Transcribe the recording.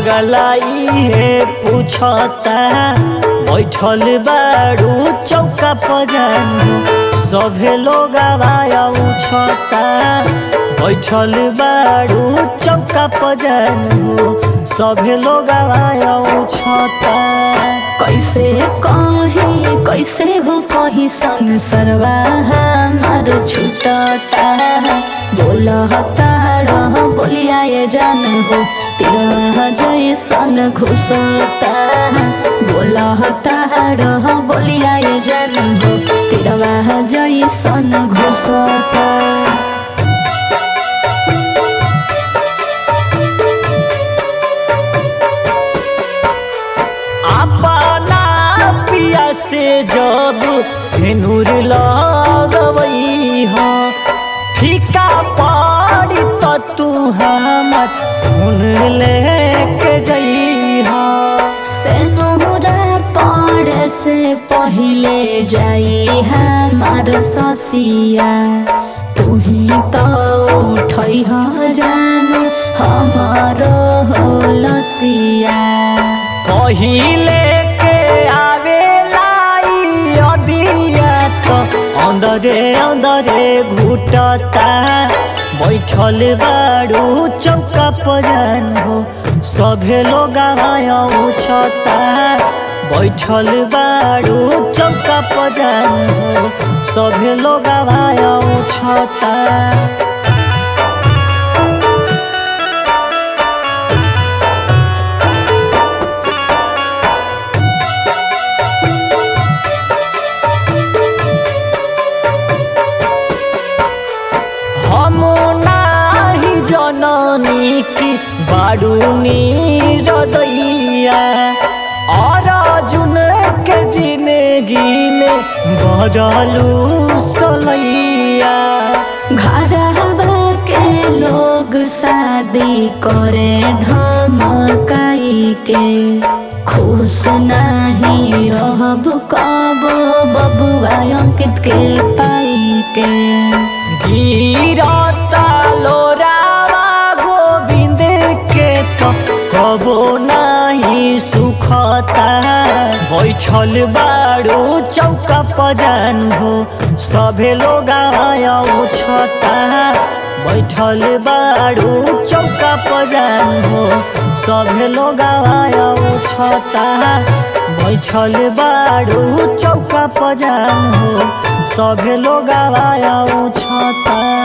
पगलाई हे पूछता बैठल बारू चौका पजानु सभे लोग आवाया उछता बैठल बारू चौका पजानु सभे लोग आवाया उछता कैसे कही कैसे हो कही संसरवा हमार छूटता बोलता रह बोलिया ये जान हो तेरा जैसन घुसता बोलता रह बोलिया ये जान हो तेरा जैसन घुसता अपना पिया से जब सिनुर लगवई हो फीका पड़ी तो तू हमर खून लेके जई हो सेनुरा पड़ से पहिले जाई हमार ससिया तू ही तो उठई ह जान हमार हो लसिया पहिले के आवेला ई अदिया तो अंदरे अंदरे घुटता बैठल बारू चौका पजान हो सभे लोग आया उछता बैठल बारू चौका पजान हो सभे लोग आया उछता हम नाही जननी की बाडूनी रदैया और जुन के जिंदगी में बदलू सलैया घरवा के लोग शादी करे धमकाई के खुश नहीं रहब कब बबुआ अंकित के पाई के गिरता लोरावा गोविंद के तो कबो नहीं सुखता बैठल बारू चौका पजान हो सभे लोग आया उछता बैठल बारू चौका पजान हो सभे लोग आया उछता बैठल बारू चौका पजान हो सभे लोग आया उछता